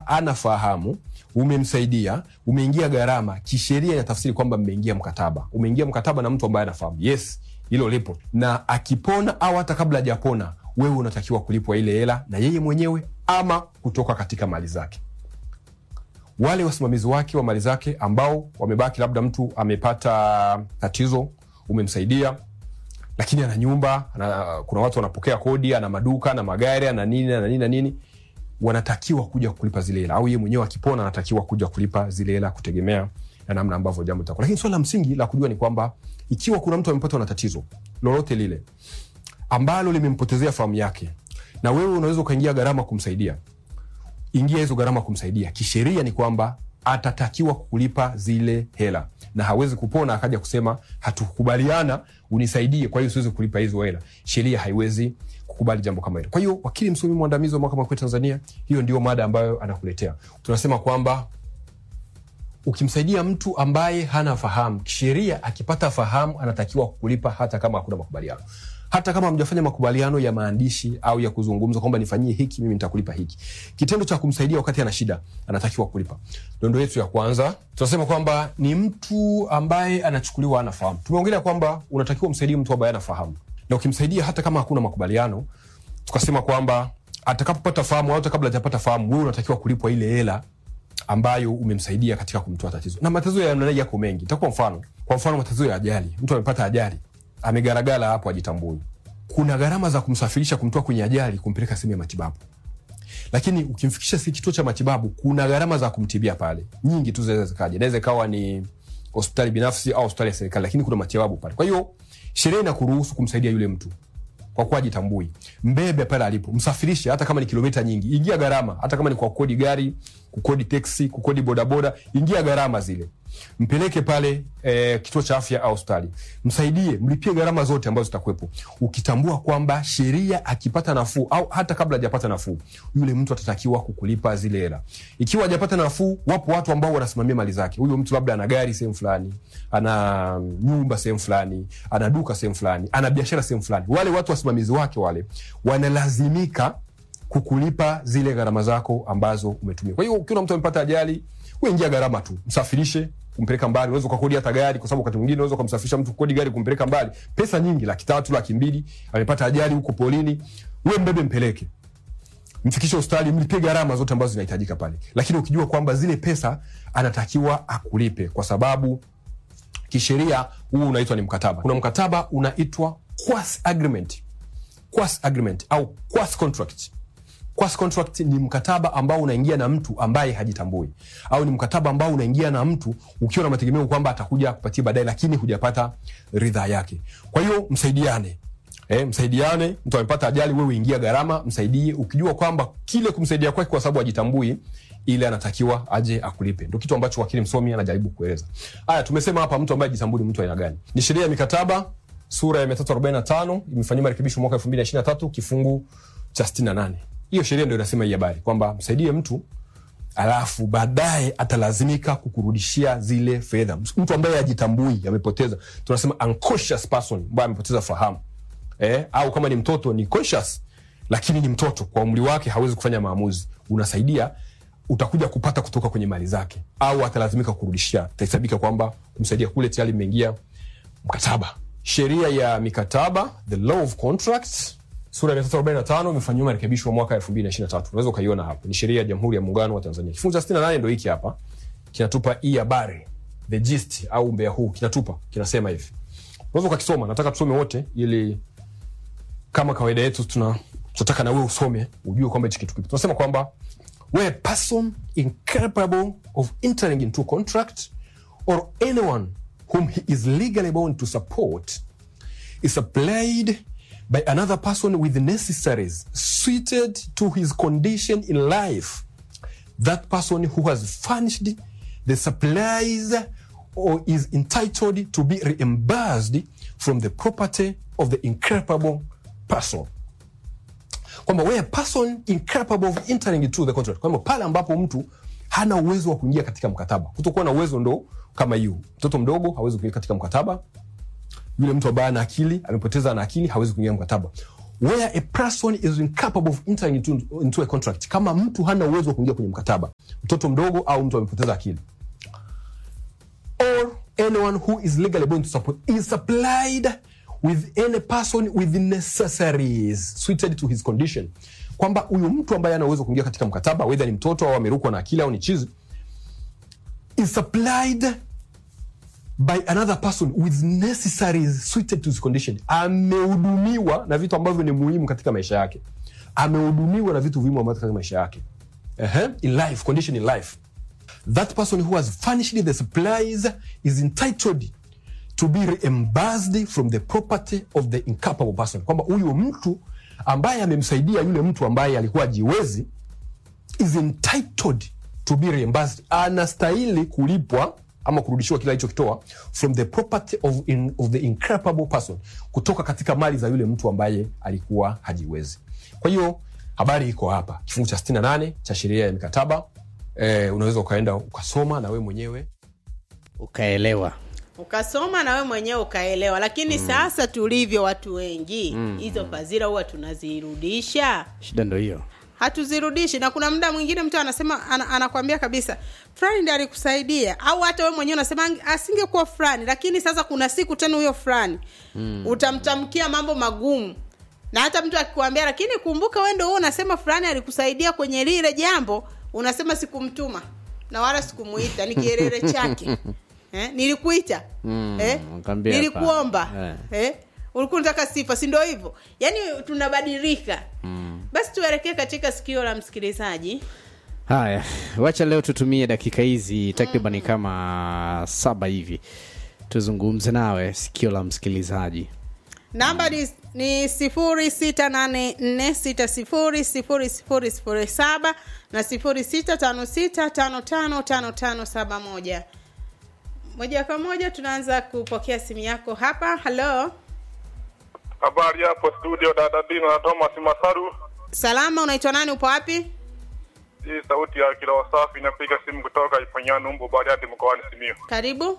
anafahamu umemsaidia umeingia gharama kisheria inatafsiri kwamba mmeingia mkataba umeingia mkataba na mtu ambaye anafahamu yes hilo lipo na akipona au hata kabla hajapona wewe unatakiwa kulipwa ile hela na yeye mwenyewe ama kutoka katika mali zake wale wasimamizi wake wa mali zake ambao wamebaki labda mtu amepata tatizo umemsaidia lakini ana nyumba ana, kuna watu wanapokea kodi ana maduka ana magari ana nini ana nini na nini wanatakiwa kuja kulipa zile hela au yeye mwenyewe akipona anatakiwa kuja kulipa zile hela kutegemea na namna ambavyo jambo litakuwa lakini swala la msingi la kujua ni kwamba ikiwa kuna mtu amepatwa na tatizo lolote lile ambalo limempotezea fahamu yake na wewe unaweza ukaingia gharama kumsaidia ingia hizo gharama kumsaidia kisheria ni kwamba atatakiwa kulipa zile hela na hawezi kupona akaja kusema hatukubaliana unisaidie kwa hiyo siwezi kulipa hizo hela sheria haiwezi kukubali jambo kama hilo kwa hiyo wakili msomi mwandamizi wa mahakama kuu tanzania hiyo ndio mada ambayo anakuletea tunasema kwamba ukimsaidia mtu ambaye hana fahamu kisheria akipata fahamu anatakiwa kulipa hata kama hakuna makubaliano hata kama hamjafanya makubaliano ya maandishi au ya kuzungumza kwamba nifanyie hiki mimi nitakulipa hiki kitendo cha kumsaidia wakati ana shida anatakiwa kulipa dondo yetu ya kwanza tunasema kwamba ni mtu ambaye anachukuliwa anafahamu tumeongelea kwamba unatakiwa umsaidie mtu ambaye anafahamu na ukimsaidia hata kama hakuna makubaliano tukasema kwamba atakapopata fahamu au hata kabla hajapata fahamu wewe unatakiwa kulipwa ile hela ambayo umemsaidia katika kumtoa tatizo na matatizo ya namna hii yako mengi takupa mfano kwa mfano matatizo ya ajali mtu amepata ajali amegaragala hapo ajitambui kuna gharama za kumsafirisha kumtoa kwenye ajali kumpeleka sehemu ya matibabu lakini ukimfikisha si kituo cha matibabu kuna gharama za kumtibia pale nyingi tu zinaweza zikaja inaweza ikawa ni hospitali binafsi au hospitali ya serikali lakini kuna matibabu pale kwa hiyo sheria inakuruhusu kumsaidia yule mtu kwa kuwa ajitambui mbebe pale alipo msafirishe hata kama ni kilomita nyingi ingia gharama hata kama ni kwa kukodi gari kukodi teksi kukodi bodaboda ingia gharama zile mpeleke pale e, kituo cha afya au hospitali msaidie mlipie gharama zote ambazo zitakuwepo ukitambua kwamba sheria akipata nafuu au hata kabla hajapata nafuu yule mtu atatakiwa kukulipa zile hela ikiwa hajapata nafuu wapo watu ambao wanasimamia mali zake huyo mtu labda ana gari sehemu fulani ana nyumba sehemu fulani ana duka sehemu fulani ana biashara sehemu fulani wale watu wasimamizi wake wale wanalazimika kukulipa zile gharama zako ambazo umetumia kwa hiyo ukiwa mtu amepata ajali uingia gharama tu msafirishe kumpeleka mbali unaweza ukakodi hata gari kwa sababu wakati mwingine unaweza ukamsafirisha mtu kukodi gari kumpeleka mbali pesa nyingi laki tatu laki mbili amepata ajali huko polini we mbebe mpeleke mfikishe hospitali mlipie gharama zote ambazo zinahitajika pale lakini ukijua kwamba zile pesa anatakiwa akulipe kwa sababu kisheria huu unaitwa ni mkataba kuna mkataba unaitwa quas agreement quas agreement au quas contract quas contract ni mkataba ambao unaingia na mtu ambaye hajitambui au ni mkataba ambao unaingia na mtu ukiwa na mategemeo kwamba atakuja kupatia baadaye lakini hujapata ridhaa yake kwa hiyo msaidiane Eh, msaidiane mtu amepata ajali wewe ingia gharama msaidie ukijua kwamba kile kumsaidia kwake kwa sababu ajitambui ile anatakiwa aje akulipe ndio kitu ambacho wakili msomi anajaribu kueleza haya tumesema hapa mtu ambaye ajitambui ni mtu aina gani ni sheria ya mikataba sura ya 345 imefanyiwa marekebisho mwaka 2023 kifungu cha 68 hiyo sheria ndio inasema hii habari kwamba msaidie mtu alafu baadaye atalazimika kukurudishia zile fedha mtu ambaye ajitambui amepoteza tunasema unconscious person ambaye amepoteza fahamu eh, au kama ni mtoto ni conscious lakini ni mtoto kwa umri wake hawezi kufanya maamuzi unasaidia utakuja kupata kutoka kwenye mali zake au atalazimika kurudishia itahesabika kwamba kumsaidia kule tayari imeingia mkataba sheria ya mikataba the law of contracts sura ya 345 imefanyiwa marekebisho mwaka 2023 unaweza ukaiona hapo ni sheria ya jamhuri ya muungano wa tanzania kifungu cha 68 ndo hiki hapa kinatupa hii habari the gist au mbea huu kinatupa kinasema hivi unaweza ukakisoma nataka tusome wote ili kama kawaida yetu tuna tunataka na wewe usome ujue kwamba hichi kitu kipi tunasema kwamba where a person incapable of entering into a contract or anyone whom he is legally bound to support is supplied by another person with the necessaries suited to his condition in life that person who has furnished the supplies or is entitled to be reimbursed from the property of the incapable person kwamba where a person incapable of entering into the contract kwamba pale ambapo mtu hana uwezo wa kuingia katika mkataba kutokuwa na uwezo ndo kama hiyo mtoto mdogo hawezi kuingia katika mkataba yule mtu ambaye ana akili amepoteza na akili hawezi kuingia mkataba where a person is incapable of entering into, into a contract kama mtu hana uwezo wa kuingia kwenye mkataba mtoto mdogo au mtu amepoteza akili or anyone who is legally bound to support is supplied with any person with the necessaries suited to his condition kwamba huyu mtu ambaye ana uwezo wa kuingia katika mkataba wedha ni mtoto au amerukwa na akili au ni chizi is supplied by another person with necessaries suited to his condition amehudumiwa na vitu ambavyo ni muhimu katika maisha yake amehudumiwa na vitu muhimu ambavyo katika maisha yake uh-huh. in life condition in life that person who has furnished the supplies is entitled to be reimbursed from the property of the incapable person kwamba huyu mtu ambaye amemsaidia yule mtu ambaye alikuwa ajiwezi is entitled to be reimbursed anastahili kulipwa ama kurudishiwa kile alichokitoa from the property of, in, of the incapable person kutoka katika mali za yule mtu ambaye alikuwa hajiwezi kwa hiyo habari iko hapa kifungu cha 68 cha sheria ya mikataba eh, unaweza ukaenda ukasoma na wewe mwenyewe ukaelewa ukasoma na we mwenyewe ukaelewa lakini mm. sasa tulivyo watu wengi hizo mm. fadhila huwa tunazirudisha shida ndo hiyo hatuzirudishi na kuna muda mwingine mtu anasema ana, anakwambia kabisa fulani ndi alikusaidia au hata we mwenyewe unasema "Ange- asingekuwa fulani lakini sasa kuna siku tena huyo fulani mm. utamtamkia mambo magumu na hata mtu akikwambia lakini kumbuka we ndo huo unasema fulani alikusaidia kwenye lile jambo unasema sikumtuma na wala sikumuita ni kielele chake eh? nilikuita Mm, eh? ukaambia nilikuomba hapana. eh? ulikuwa unataka sifa si ndo hivyo yaani tunabadilika mm. basi tuelekee katika sikio la msikilizaji haya wacha leo tutumie dakika hizi takriban kama saba hivi tuzungumze nawe sikio la msikilizaji namba ni, ni sifuri sita nane nne sita sifuri sifuri sifuri sifuri saba na sifuri sita tano sita tano tano tano tano saba moja moja kwa moja tunaanza kupokea simu yako hapa halo Habari hapo studio dada Dino na Thomas Masaru. salama unaitwa nani upo wapi Hii sauti ya kila wasafi inapiga simu kutoka Ipanyano Umbo Bariadi mkoani Simiyu. karibu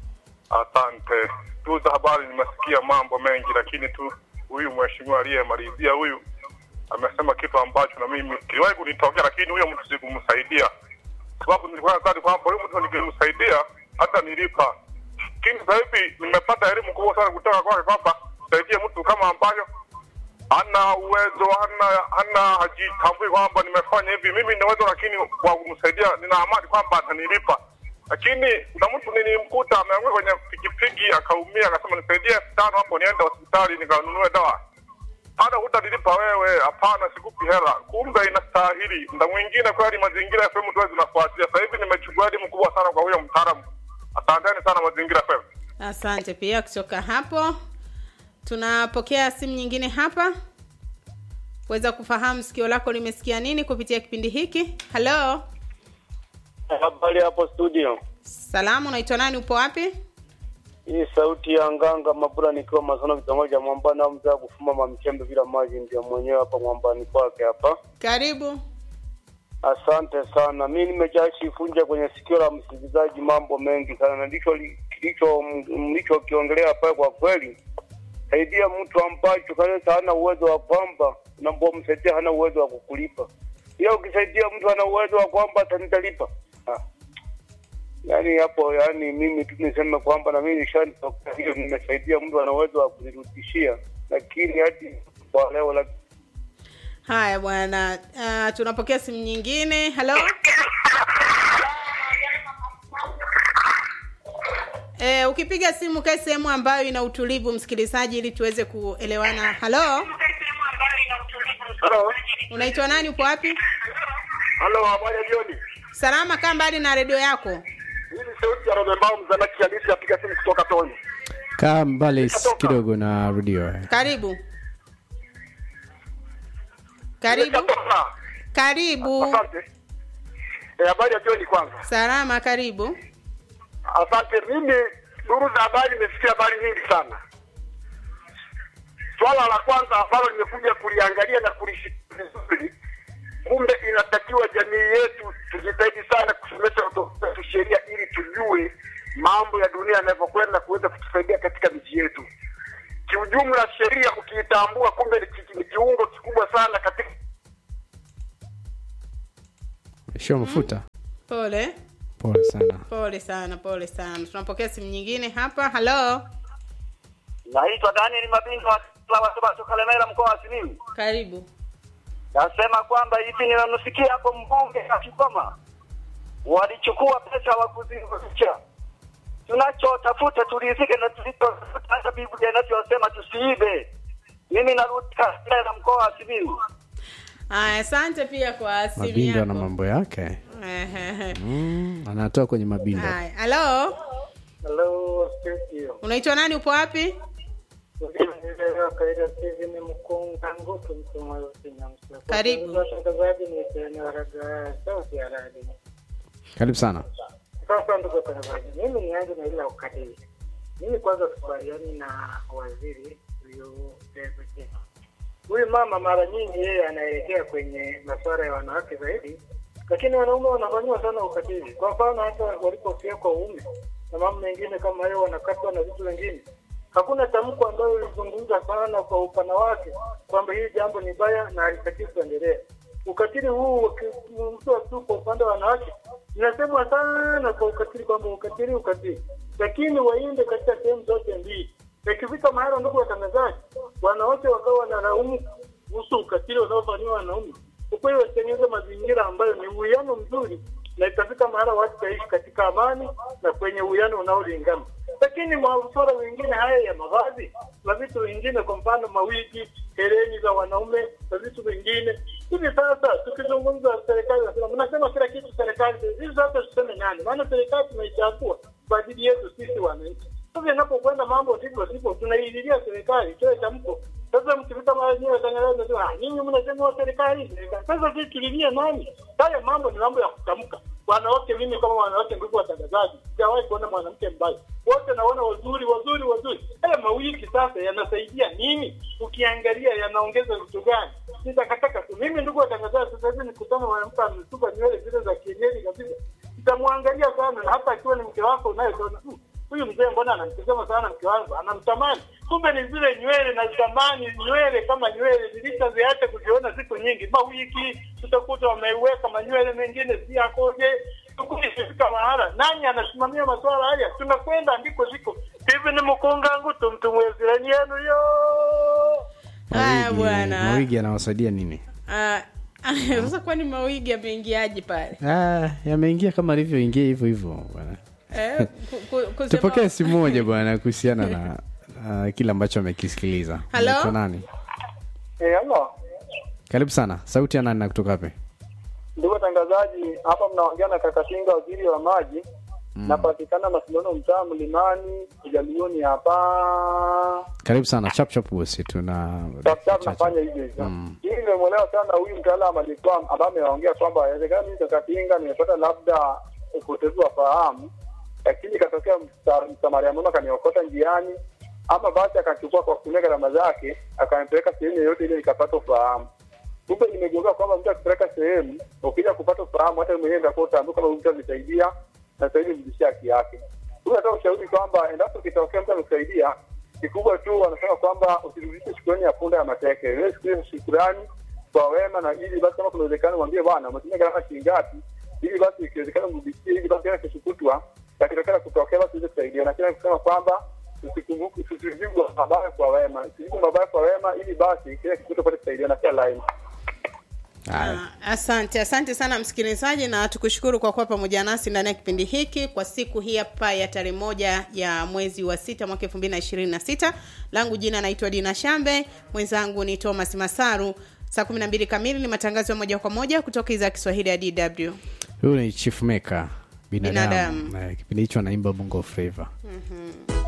Asante. Tu za habari nimesikia mambo mengi, lakini tu huyu mheshimiwa aliyemalizia huyu amesema kitu ambacho na mimi kiliwahi kunitokea, lakini huyo mtu sikumsaidia, sababu nilikuwa nadhani kwamba huyu mtu nikimsaidia hata nilipa, lakini sasa hivi nimepata elimu kubwa sana kutoka kwake kwamba saidie mtu kama ambayo hana uwezo hana hana hajitambui kwamba nimefanya hivi mimi nina uwezo lakini kwa kumsaidia nina amani kwamba atanilipa lakini kuna mtu nilimkuta ameanguka kwenye pikipiki akaumia akasema nisaidie elfu tano hapo niende hospitali nikanunue dawa hata hutanilipa wewe hapana sikupi hela kumbe inastahili mda mwingine kweli mazingira fm tuwe zinafuatilia sasa hivi nimechukua elimu kubwa sana kwa huyo mtaalamu asanteni sana mazingira fm asante pia kutoka hapo tunapokea simu nyingine hapa kuweza kufahamu sikio lako limesikia nini kupitia kipindi hiki halo Habari hapo studio. salamu unaitwa nani upo wapi Hii sauti ya nganga mabura nikiwa masono kitongoji cha mwambani au mzee wa kufuma mamchembe bila maji ndio mwenyewe hapa mwambani kwake hapa. karibu Asante sana. Mi nimejashifunja kwenye sikio la msikilizaji mambo mengi sana, na ndicho li- kilicho mlichokiongelea pale. Kwa kweli, saidia mtu ambacho kabisa hana uwezo wa kwamba unapomsaidia hana uwezo wa kukulipa, ila ukisaidia mtu hana uwezo wa kwamba atanitalipa ah. Yaani hapo, yaani mimi tu niseme kwamba na mimi nishanitokea hiyo, nimesaidia mtu ana uwezo wa kunirudishia, lakini hadi kwa leo la haya bwana uh, tunapokea simu nyingine halo E, ukipiga simu kae sehemu ambayo ina utulivu msikilizaji ili tuweze kuelewana halo Halo. unaitwa nani upo wapi Halo, habari ya jioni. salama kaa mbali na redio yako Hii ni sauti ya Romembao mzanaki halisi apiga simu kutoka Toni. kaa mbali s- kidogo na redio karibu karibu Nimeshatoka. karibu Asante. Eh, habari ya jioni kwanza. salama karibu Asante. Mimi duru za habari nimesikia habari nyingi sana. Swala la kwanza ambalo nimekuja kuliangalia na kulishika vizuri, kumbe inatakiwa jamii yetu tujitahidi sana kusomesha watoto wetu sheria ili tujue mambo ya dunia yanavyokwenda kuweza kutusaidia katika miji yetu. Kiujumla, sheria ukiitambua, kumbe ni ki- ni kiwango umeishiwa mafuta pole pole sana pole sana pole sana tunapokea simu nyingine hapa halo Naitwa Daniel Mabinga wa Watoto Kalemera mkoa wa Simiyu. karibu Nasema kwamba hivi ninamsikia hapo mbunge akisoma walichukua pesa wa kuzirudisha. Tunachotafuta tulizike na tulichotafuta, hata Biblia inavyosema tusiibe. Mimi narudi Kalemera mkoa wa Simiyu. aya asante pia kwa simu mabinda na yako mambo yake Ehehe. mm, anatoa kwenye mabinda Haya, halo Hello, studio. unaitwa nani upo wapi Ulielewa kaida hivi ni mkunga ngutu mtu mweusi nyamsa. Karibu. Watangazaji ni eneo la sauti ya radio. karibu sana Sasa ndugu watangazaji, mimi nianze na ile ukatili. Mimi kwanza sikubaliani na waziri huyu David. Huyu mama mara nyingi yeye anaelekea kwenye masuala ya wanawake zaidi, lakini wanaume wanafanyiwa sana ukatili. Kwa mfano hata walipofia kwa uume na mambo mengine kama hayo, wanakatwa na vitu vingine. Hakuna tamko ambayo ilizungumza sana kwa upana wake kwamba hili jambo ni baya na halitakiwi kuendelea. Ukatili huu ukizungumziwa tu kwa upande wa wanawake, inasemwa sana kwa ukatili kwamba ukatili ukatili, lakini waende katika sehemu zote mbili. Ikifika mahala, ndugu watangazaji, wanawake wakawa wanalaumu kuhusu ukatili unaofanyiwa wanaume, ukweli watengeneze mazingira ambayo ni uwiano mzuri, na itafika mahala watu taishi katika amani na kwenye uwiano unaolingana. Lakini masuala mengine haya ya mavazi na vitu vingine, kwa mfano mawigi, hereni za wanaume na vitu vingine hivi sasa, tukizungumza serikali nasema, mnasema kila kitu serikali. Hivi sasa tuseme nani? Maana serikali tumeichagua kwa ajili yetu sisi wananchi. Sasa inapokwenda mambo ndivyo sivyo, tunaililia serikali itoe tamko. Sasa mkifika mara nyingi watangazaji nasema ah, nyinyi mnasema wa serikali. serikali." Sasa sisi tulilie nani? Haya mambo ni mambo ya kutamka. Wanawake, mimi kama wanawake, ndugu watangazaji, sijawahi kuona mwanamke mbaya, wote naona wazuri wazuri wazuri. Haya mawiki sasa yanasaidia nini? Ukiangalia yanaongeza vitu gani? Nitakataka tu mimi, ndugu watangazaji, sasa hivi nikutana mwanamke amesuka nywele zile za kienyeji kabisa, nitamwangalia sana, na hata akiwa ni mke wako unayesema "Hmm, huyu mzee mbona anamtazama sana mke wangu, anamtamani. Kumbe ni zile nywele na zamani, nywele kama nywele zilishaziacha kuziona siku nyingi. Mawiki tutakuta wameiweka manywele mengine si yakoje. Tukifika mahala, nani anasimamia masuala haya? Tunakwenda andiko ziko hivi, ni mkungangu tumtumwezirani yenu yo haya Mawigi- bwana mawigi yanawasaidia nini Ah, sasa kwani mawigi yameingiaje pale ah, yameingia kama alivyoingia hivyo hivyo bwana eh, ku- ku- kusema- tupokee simu moja bwana kuhusiana na uh, kile ambacho amekisikiliza Hello? Unaitwa nani Eh, halo. karibu sana sauti ya nani na kutoka wapi Ndugu watangazaji, hapa mnaongea na Kakatinga, waziri wa maji. Napatikana Masindano, mtaa Mlimani, Ujalioni hapa. karibu sana chap chap bosi tuna Daktari nafanya hivyo hivyo. Mm. Hii nimemwelewa sana huyu mtaalamu alikuwa ambaye ameongea kwamba inawezekana mimi Kakatinga nimepata labda upotevu wa fahamu, lakini ikatokea msa- msamaria mwema akaniokota njiani, ama basi akachukua kwa kutumia gharama zake akanipeleka sehemu yoyote ile nikapata ufahamu. Kumbe nimegundua kwamba mtu akipeleka sehemu, ukija kupata ufahamu, hata wewe mwenyewe ndio utaambia kama huyu mtu alisaidia na sasa hivi mrudishie haki yake. Huyu nataka ushauri kwamba endapo kitokea mtu amekusaidia, kikubwa tu wanasema kwamba usirudishe shukrani ya punda ya mateke. Wewe shukrani shukrani kwa wema, na ili basi kama kuna uwezekano mwambie bwana, umetumia gharama shilingi ngapi, ili basi ikiwezekana mrudishie, ili basi kesho kutwa yakitokea kutokea basi uweze kusaidia. Na kila kusema kwamba tusikumbuke, tusijibu mabaya kwa wema, tusijibu mabaya kwa wema, ili basi kile kikuta pate kusaidia na kila line. Haya. Ah, asante asante sana msikilizaji na tukushukuru kwa kuwa pamoja nasi ndani ya kipindi hiki kwa siku hii hapa ya tarehe moja ya mwezi wa sita mwaka elfu mbili na ishirini na sita langu jina naitwa dina shambe mwenzangu ni thomas masaru saa kumi na mbili kamili ni matangazo ya moja kwa moja kutoka idhaa ya kiswahili ya dw huyu ni chief maker binadamu, Binadamu. Eh, kipindi hicho anaimba bongo flava mm-hmm.